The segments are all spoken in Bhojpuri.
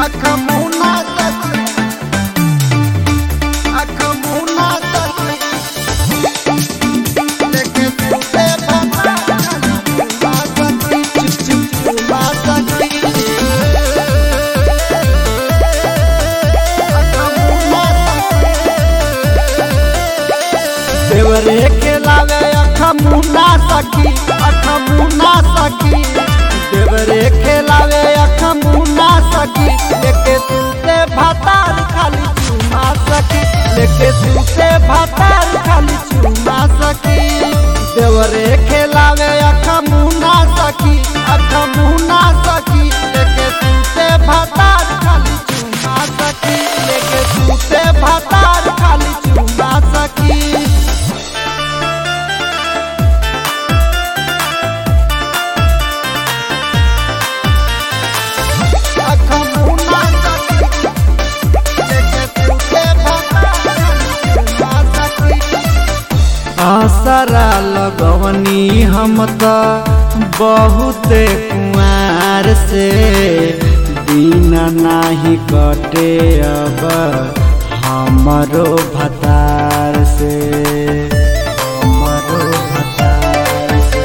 अख मुना सखी अख मुना सखी लेके सुते भता चुमा सखी चुप चुप चुमा सखी अख मुना देवरे के लावे अख मुना सखी अख मुना सखी देवरे के लावे अख मुना सखी लेके सुते भातार खाली चुमा सखी लेके सुते भातार खाली चुमा सखी देवरे के लावे अख मुना सखी अख मुना सखी लेके सुते भातार खाली चुमा सखी लेके सुते भातार खाली चुमा सखी अख मुना सखी लेके सुते भातार चुमा सखी आसरा लगवनी हम त बहुते कुआर से दिन नाही कटे अब हमरो भतार से हमरो भतार से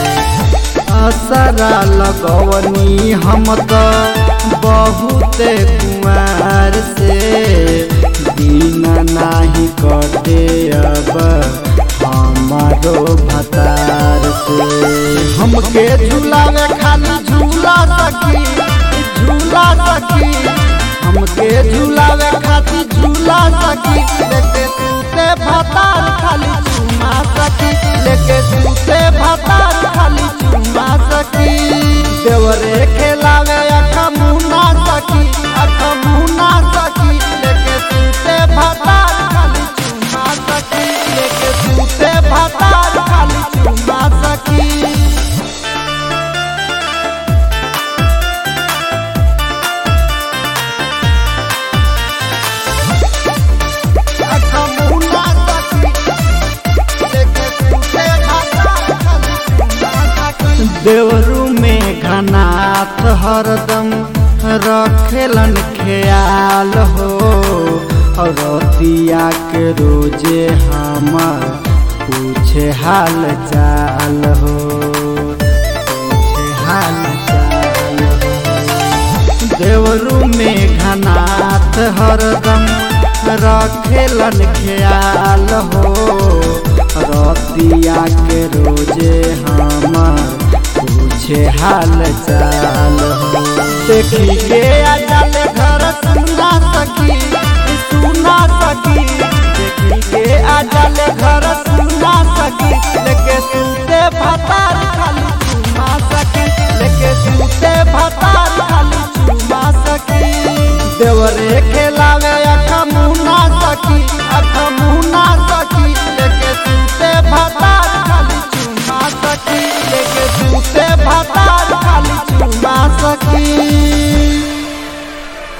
असरा लगवनी हम त बहुते कुमार से दिन नाही कटे अब हमारो भतार से हमके झूलावे खाली झूला सखी झूला सखी हमके झूलावे खाली झूला सखी लेके सूते भतार खाली चुमा सखी लेके सूते भतार खाली चुमा सखी देवरे खेलावे अख मुना सखी अख मुना सखी लेके सूते भतार खाली चुमा सखी लेके सूते भतार खाली चुमा सखी अख मुना सखी लेके सूते भतार खाली चुमा सखी देवरू में घनाथ हरदम रखेलन ख्याल हो और रतिया के रोजे हमर पूछे हाल चाल हो पूछे हाल चाल हो देवरू में घनाथ हरदम रखेलन ख्याल हो रतिया के रोजे हमर पूछे हाल चाल हो देखी के अजल घर सुना सकी सुना सकी देखी के अजल घर सुना सकी लेके सूते भतार खाली चुमा सकी लेके सूते भतार खाली चुमा सकी देवरे खेलावे